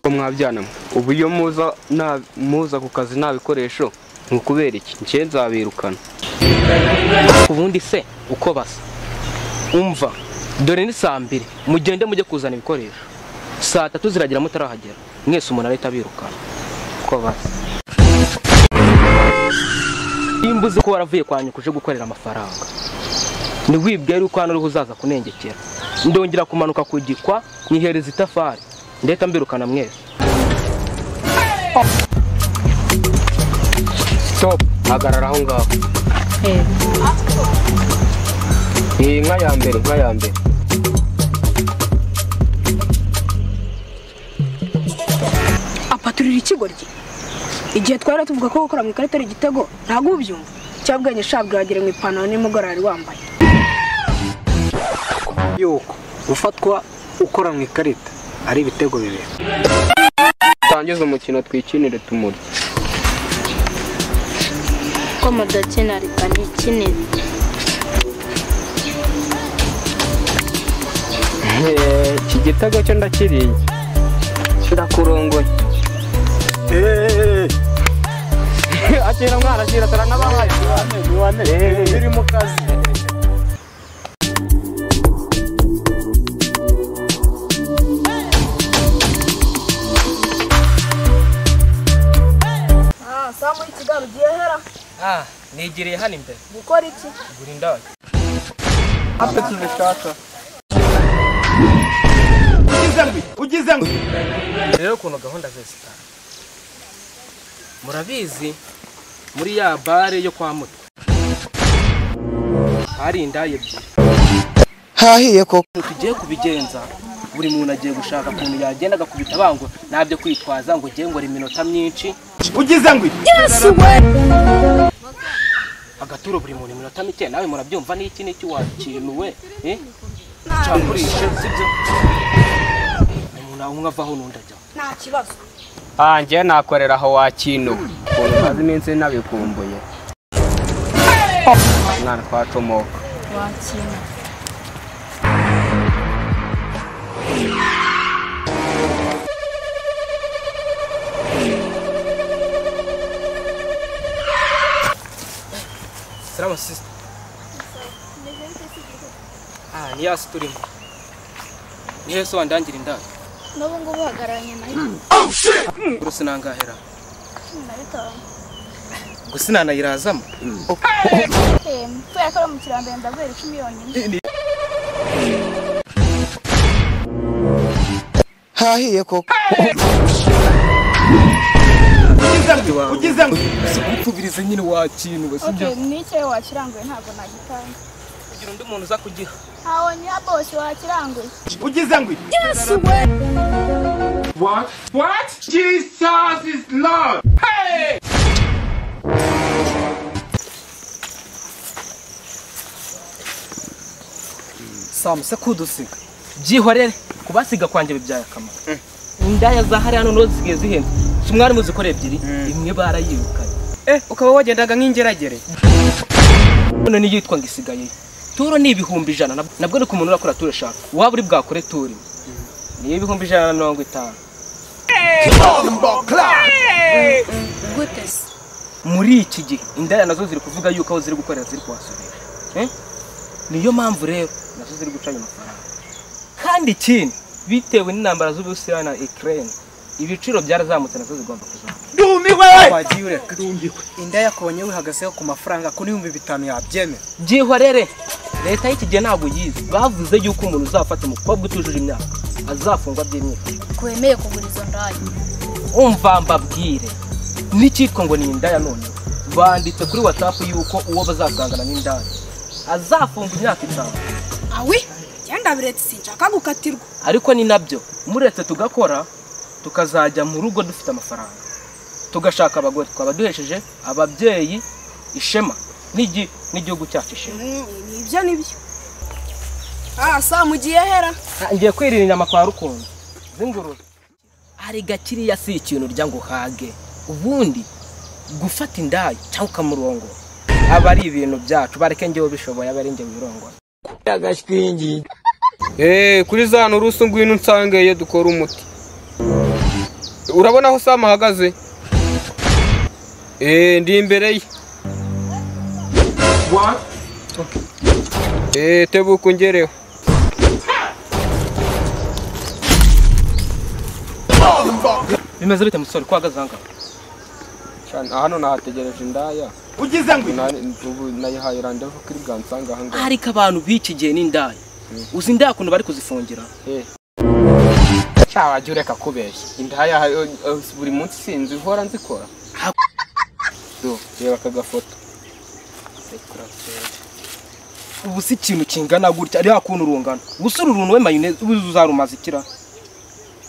ko mwabyana ubu iyo muza nta- muza ku kazi nta bikoresho ni ukubera iki njye nzabirukana ku bundi se uko basa umva dore ni saa mbiri mugende mujye kuzana ibikoresho saa tatu ziragira mutarahagera mwese umuntu arahita abirukana uko basa nimba uzi ko waravuye kwa nyoko uje gukorera amafaranga ntiwibwire yuko hano uriho uzaza kunengekera ndongera kumanuka ku gikwa nyihereza itafari ndahita mbirukana mwese stop hagarara aho ngaho iyi nka ya mbere nka ya mbere apaturira ikigoryi igihe twari tuvuga ko gukora mu ikarita ari igitego ntabwo ubyumva cyabwenge shabwe wagira ngo ipantaro n'umugoroba yari wambaye yuko gufatwa ukora mu ikarita ari ibitego bibiri tangiza umukino twikinire tumurye ko mudakina reka ntikinire iki gitego cyo ndakiriye ndakurongoye akira mwana akira taranabahaye biri mu kazi samu y'ikigali ugiye hera ah negereye hano imbere gukora iki gura indaya rero ukuntu gahunda zose zitanga murabizi muri ya bare yo kwa mutwe hari indaya ebyiri hahiye koko ukuntu tugiye kubigenza buri muntu agiye gushaka ukuntu yagenda agakubita bango ntabyo kwitwaza ngo ugiye ngo iminota myinshi agaturo buri muntu iminota mike nawe murabyumva n'iki n'iki wakinuwe eh? cyakurishe sibyo umuntu umwe avaho n'undi ajyaho nta kibazo njye nakorera aho wakinuwe ukuntu maze iminsi nabikumbuye mwana twacomoka wakina Salama sister. Ah, ni hasi turimo. Ni heso wandangira indaya. n'ubu ngubu uhagararanye na Uburo sinangahera. na bitanu Ngo sinanayirazamo. kubera ko ari mu kirambere ndaguhera icumi yonyine hahiye koko Ugeze ngo sikupfubirize nyine wakintu ok n'icyo wakiranguye ntabwo nagitanga Kugira undi muntu uza kugiha. ntawe niya bose wakiranguye Samu se kudusiga. Byihorere kubasiga kwanjye bibyaye akamaro. Indaya za hariya hano nozi zigiye zihenze. Si mwari muzikora ebyiri, imwe barayirukanye. Eh, ukaba wagendaga nk'ingeragere None niyitwa ngo isigaye. Turo ni ibihumbi ijana nab- nabwo ni ku muntu urakora turo eshanu. Waba uri bwakore turi. Ni ibihumbi ijana na mirongo itanu. gute se muri iki gihe indaya nazo ziri kuvuga yuko aho ziri gukorera ziri kuhasubira Eh? niyo mpamvu rero nazo ziri guca ayo mafaranga kandi ikindi bitewe n'intambara z'uburusiya na ikirere ibiciro byarazamutse nazo zigomba kuzamuka wagiye ureka inda yakubonye wihagazeho ku mafaranga ku n'ibihumbi bitanu yabyemera byihorere leta y'iki gihe ntabwo yize bavuze yuko umuntu uzafata umukobwa utujuje imyaka azafungwa by'imyaka wemeye kugura izo ndaya umva mbabwire n'icyitwa ngo ni indaya none banditse kuri watsapu yuko uwo bazasangana n'indaya azafungwa imyaka itanu awi genda biretse sinshaka gukatirwa ariko ni nabyo muretse tugakora tukazajya mu rugo dufite amafaranga tugashaka abagore twaba duhesheje ababyeyi ishema n'igi- n'igihugu cyacu ishema nibyo nibyo ah samu ugiye hera ngiye kwirira inyama kwa rukundo z'ingurube hari gakiriya si ikintu urya ngo uhage ubundi gufata indayi cyangwa ukamurongo aba ari ibintu byacu bareke ngewe bishoboye aba ari ngewe birongora eee kuri za nturusu ngwino unsangeye dukora umuti urabona aho Sam ahagaze Eh, ndi imbere ye Eh, tebuka ungereho bimeze bite musore ko uhagaze ahangaha cyane hano nahategereje indaya ugize ngo Nani- ubu nayihaye randevu kuri bwansanga ahangaha ariko abantu b'iki gihe n'indaya uzi indaya ukuntu bari kuzifungira cyawe wajya ureka kubeshya indaya eh, eh, buri munsi sinzi uhora nzikora Do, reba aka gafoto ubu si ikintu kingana gutya ariya kuntu urungano gusa uru runtu we mayoneze ubu uzarumaza ikira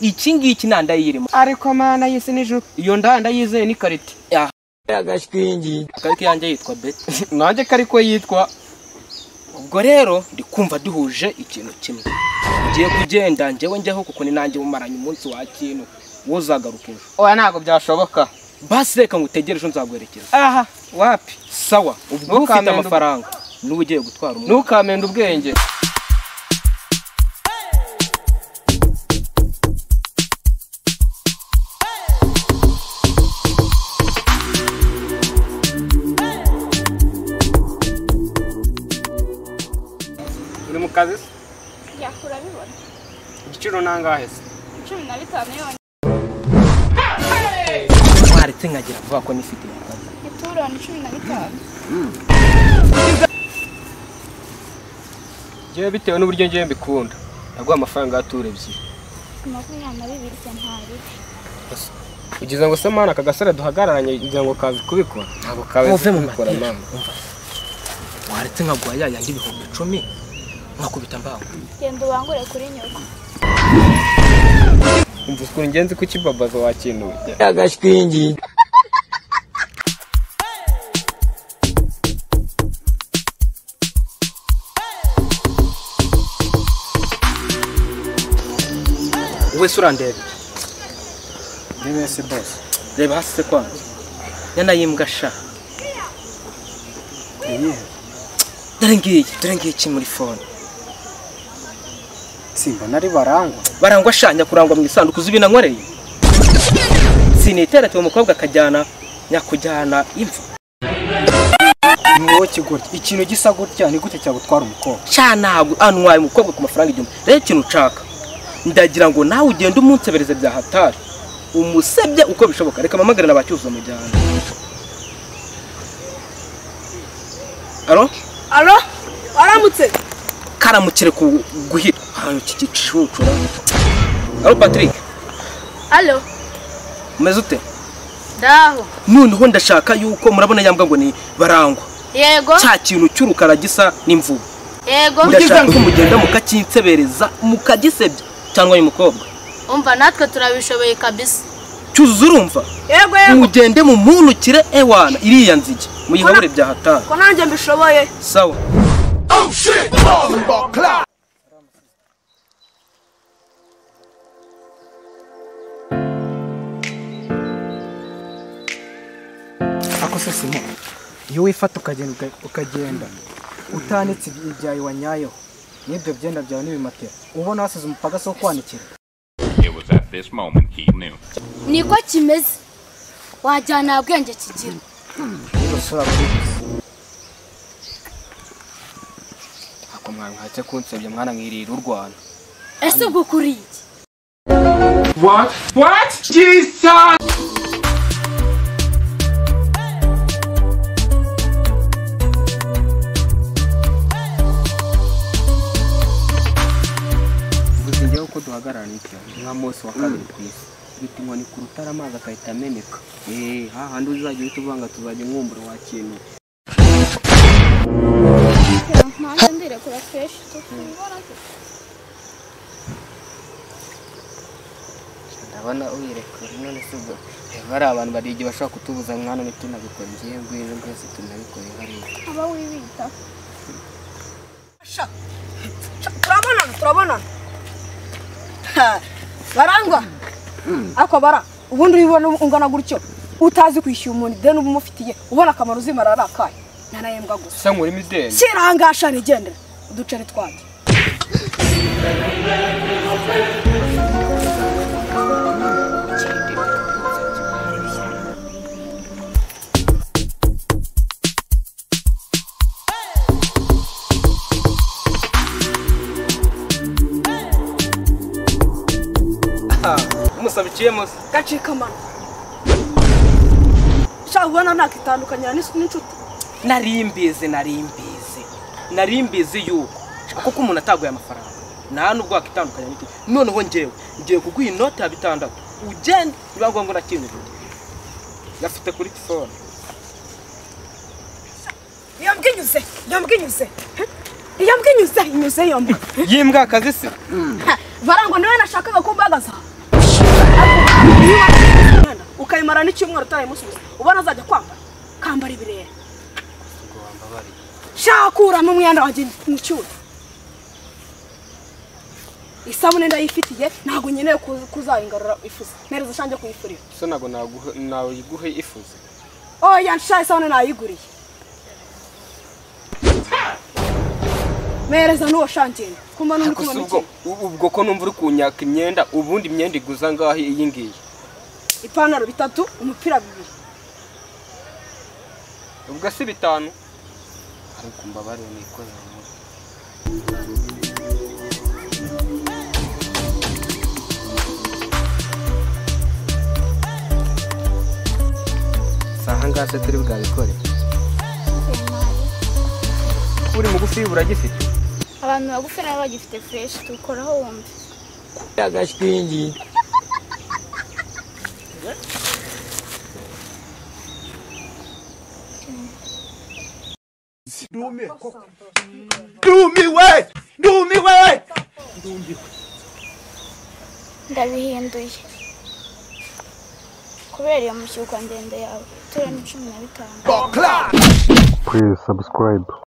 iki ngiki nta ndayirimo ariko mana yisi nijoro iyo ndaya ndayizeye ni karite karike yanjye yitwa beti nanjye ko ariko yitwa ubwo rero ndi kumva duhuje ikintu kimwe ugiye kugenda njyewe njyaho kuko ni nanjye umaranye umunsi wa kintu wowe uzagaruka ejo oya ntabwo byashoboka basi reka ngutegereje nzaguherekeza aha wapi sawa ubwo wowe ufite Ntukamende ubwo. amafaranga n'uba ugiye gutwara umuntu ntukamende ubwenge uri mu kazi se? njya kurabibona igiciro nangahe se cumi na bitanu yonyine waretse nkagira vuba ko nifite iyo kazi ituroni cumi na bitanu njyewe bitewe n'uburyo njyewe mbikunda naguha amafaranga ya turu ebyiri makumyabiri na bibiri se ntari ugize ngo se mwana aka gasore duhagararanye ugira ngo kazi kubikora ntabwo kazi Muve mu kubikora mateka. mama waretse nkaguha ya yandi ibihumbi icumi nkakubita mbangu genda ubangure kuri nyoko umva ukuntu ngenzi ku kibabaza wakinuye wowe se urandeba ndebe se bose reba hasi se kwanza nyana y'imbwa sha iyihe dore ngiyi dore ngiyi iki muri fone simba nari barangwa barangwa shanya kurangwa mu isanduku z'ibinankoreye siniterate uwo mukobwa akajyana nyakujyana imva ni wowe kigoryi ikintu gisa gutya ni gute cyagutwara umukobwa cya ntabwo antwaye umukobwa ku mafaranga igihumbi rero ikintu ucaka ndagira ngo nawe ugende umunsebereze bya hatari umusebye uko bishoboka reka mpamagare na ba cyuzuzo mujyana alo Alo, waramutse? karamukire ku guhira ahantu iki gicucura alo patrick Alo, umeze ute ndaho. noneho ndashaka yuko murabona yambwa ngo ni barangwa Yego, cya kintu cy'urukara gisa n'imvubu yego. ndashaka ko mugenda mukakinsebereza mukagisebya cyangwa uyu mukobwa Umva natwe turabishoboye kabisa. cyuzuzo urumva Yego, yego. mugende mumunukire ewana iriya nzige muyihabure bya hatari Ko nanjye mbishoboye. sawa ako se simo iyo wifata ukagenda uka- ukagenda utanitse ibi- ibyawe wanyayeho n'ibyo byenda byawe n'ibimatera ubona wasize umupagasi wo kwanikira It was at this moment he knew. niko kimeze wajyana nta bwenge kigira n'ibasura babigize ako mwana mwatse kunsebya mwana mwirira urwana ese ubwo ukuriye iki gusa njyewe uko duhagararana iki nka mose wa kabiri ku isi bita inkoni ku rutare amazi agahita ameneka eee hahandi uzajya uhita uvanga tuzajya umwumbura wa kintu nanjye ndirekura kenshi tukibona ndabona uyirekura none se ubwo reba ari abantu bari igihe bashobora kutubuza mwana ntitunabikore ngiye ngwino rwose tunabikore hariya aba wibita Turabonana, turabonana. Ha, Barangwa. ako bara ubundi ubibona ungana gutyo utazi kwishyura umuntu ideni uba umufitiye ubona akamaro uzimara ari akahe nanayembwa gusa se nkuri mideni kirangashana igendera uduceri twanjye gusa biciyemo se gacika amano shaka ubona nakitandukanya n'inshuti nari mbizi nari mbizi nari mbizi yuko shaka kuko umuntu ataguye amafaranga nta nubwo wakitandukanya n'iki noneho ngewe ngiye kuguha inoti ya bitandatu ugenda biba ngombwa na kimwe gafite kuri telefone yambwe inyuze yambwe inyuze yambwe inyuze inyuze yambwe yimbwa akazi se barangwa niwe nashakaga kumbagaza ukayimara n'icyumweru utayimusubiza ubona azajya kwambara kambara ibirere shakuramo umwenda wanjye mu cyuma isabune ndayifitiye ntabwo nkeneye ku- kuzayigarura ifuze nereza shange kuyifurira so ntabwo naguhe- nayiguhe ifuze oya nsha isabune nayiguriye mereza n'uwo shange kumva n'undi gusa ubwo kumva u- ubwo ko numva uri kunyaka imyenda ubundi imyenda iguza ngaho iyi ngiyi ipantaro bitatu umupira bibiri ubwo si bitanu ariko mbabarire nikorera mu si aha ngaha se turi bwabikore uri mugufi buragifite abantu bagufi nabo bagifite fureshi tukoraho wumve ndabihinduye kubera iyo mushyukwa ndende yawe turani cumi na bitanu Please subscribe.